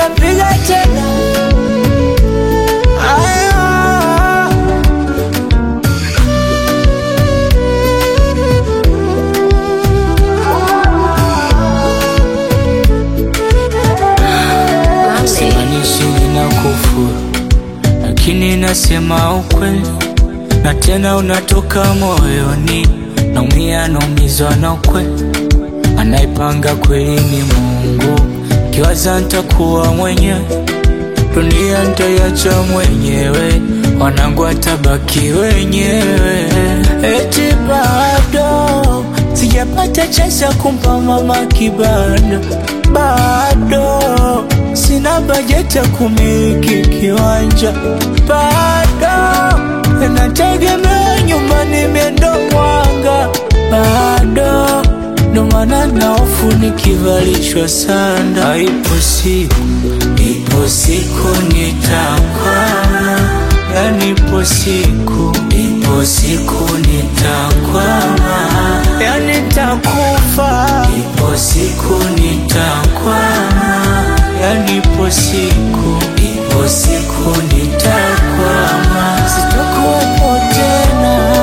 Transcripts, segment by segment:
kapiga tena Aya. Simaanishi nina kufuru, lakini nasema ukweli, na tena unatoka moyoni. Naumia, naumizwa na ukweli, anaipanga kweli ni Mungu. Kiwaza ntakuwa mwenyewe, dunia ntaiacha mwenyewe, wanangu watabaki wenyewe. Eti bado sijapata chance ya kumpa mama kibanda, bado sina bajeti ya kumiliki kiwanja, bado nategemea nyumbani miendo mwanga, bado ndo maana na hofu nikivalishwa sanda. Ipo siku, ipo siku nitakwama, yani ipo siku, ipo siku nitakwama, yani nitakufa, ipo siku nitakwama, yani ipo siku, ipo siku nitakwama, sitakuwepo tena.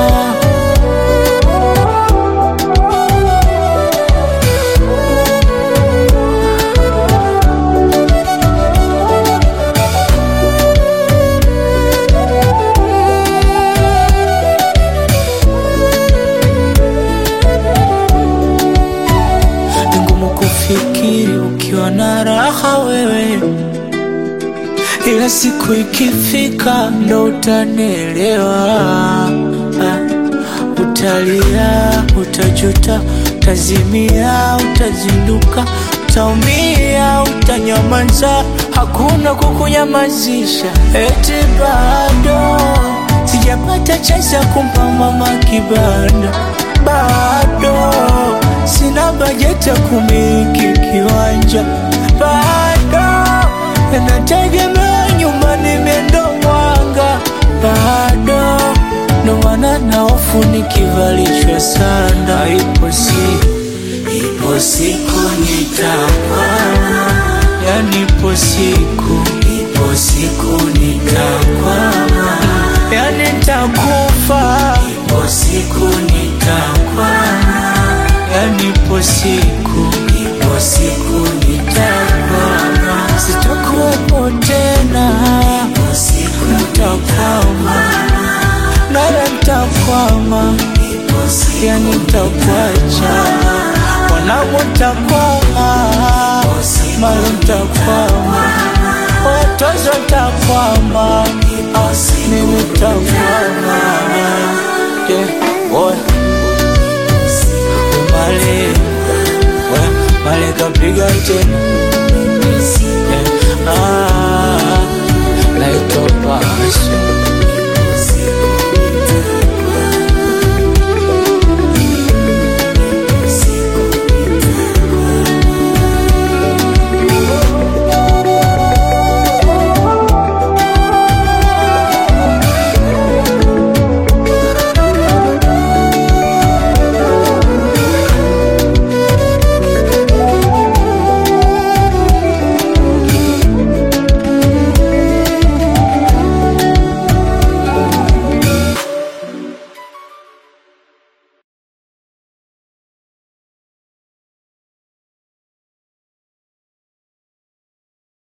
Ni ngumu kufikiri ukiwa na raha wewe, ila siku ikifika ndo utanielewa. Ah, Utalia, utajuta, utazimia, utazinduka, utaumia, utanyamaza, hakuna kukunyamazisha. Eti bado sijapata chance ya kumpa mama kibanda, bado sina bajeti ya kumiliki kiwanja, bado nategemea nyumbani miendo mwanga, bado ndo maana na hofu nikivalishwa sanda. Ipo siku, ipo siku nitakwama, yani ipo siku, ipo siku nitakwama, yani nitakufa, ipo siku nitakwama, yani ipo siku, ipo siku nitakwama, sitakuwepo tena, ipo siku nitakwama nara ntakwama, yani ntakwacha, wanangu ntakwama, mali ntakwama, watoto ntakwama, ah, mimi ntakwama. Yeah, boy. Mali, we, mali kapiga tena